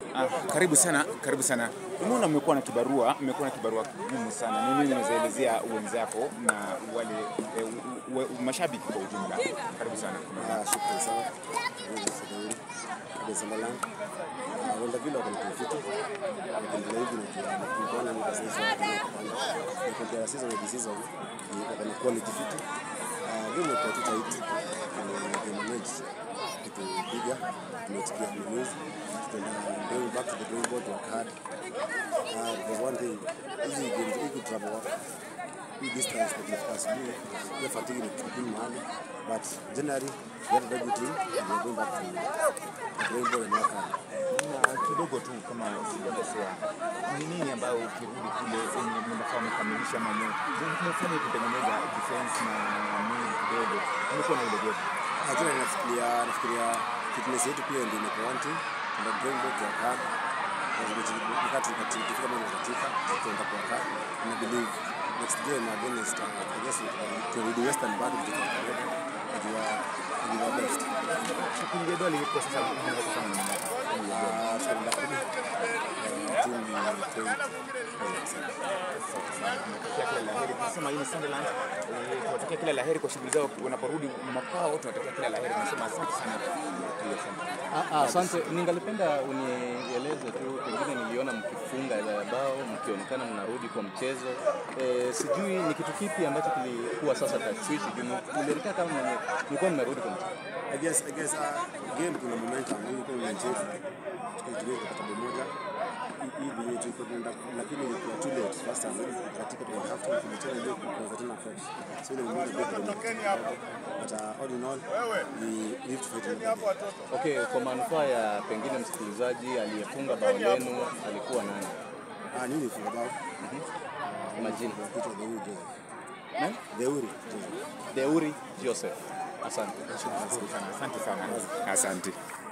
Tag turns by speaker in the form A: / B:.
A: Ah, karibu sana, karibu sana. Umeona mmekuwa na kibarua, mmekuwa na kibarua kigumu sana. Ni nini unazaelezea wenzako na wale e, u, u, u, mashabiki kwa ujumla? Karibu sana.
B: Ah, shukrani sana. Mungu asifiwe. Kwa Sunderland. Ah, wenda vile wako na conflict. Wakiendelea hivi na tunaona ni kasa hizo. Na compare season with season ni wako na quality fit. Ah, game kwa tuta hit. Ni manage kitu piga. Tumechikia news. Tutaenda going back to the drawing board work hard. Ah, the one thing hizi games hii travel work hii distance kwa kufika asubuhi hiyo fatigue ni kitu mahali but generally we have a very good team and we're going back to the drawing board and work hard
A: Na kidogo tu kama sijakosea, ni nini ambayo ukirudi kule enye mnafaa mkamilisha ama mu- mfanye kutengeneza defense na nini kidogo, mmekuwa na ile gap.
B: Ah, tena nafikiria nafikiria fitness yetu pia ndio imekuwa one thing and the drawing board work hard wakati tukifika mahali katika tutaenda kwa hard and I believe next game against uh, I guess turudi Western bado tutakuwa kujua kujua best
A: Kuingia doli kwa sasa mnaweza kufanya nini?
B: Ah, tunaenda kumi Eh, timu ni 20
A: tunatakia kila la heri. Tunasema hii ni Sunderland, eh, tunatakia kila la heri kwa shughuli zao wanaporudi makwao. Tunatakia kila la heri, tunasema asante sana.
C: Ah, ah, Asante, ningalipenda unieleze tu, pengine niliona mkifunga ile bao mkionekana mnarudi kwa mchezo e, sijui ni kitu kipi ambacho kilikuwa sasa tashwishi juu mlionekana kama mwenye mlikuwa mmerudi kwa mchezo.
B: I guess, I guess, uh, game kuna momentum, mimi kwa mchezo tukaitulia kwa kitabu moja hii video tulikuwa tunaenda lakini ilikuwa too late first time katika kwa half time tulicheza ile kwa tena fresh so ile mmoja big but uh, all in all we live to fight another day.
C: Okay, kwa manufaa ya pengine msikilizaji aliyefunga bao lenu alikuwa nani?
B: ah nini for about
C: Majina.
B: kitu the Uri Joseph
C: Nani?
B: the Uri Joseph
C: Deuri Joseph. Asante.
A: Asante sana, asante sana, asante.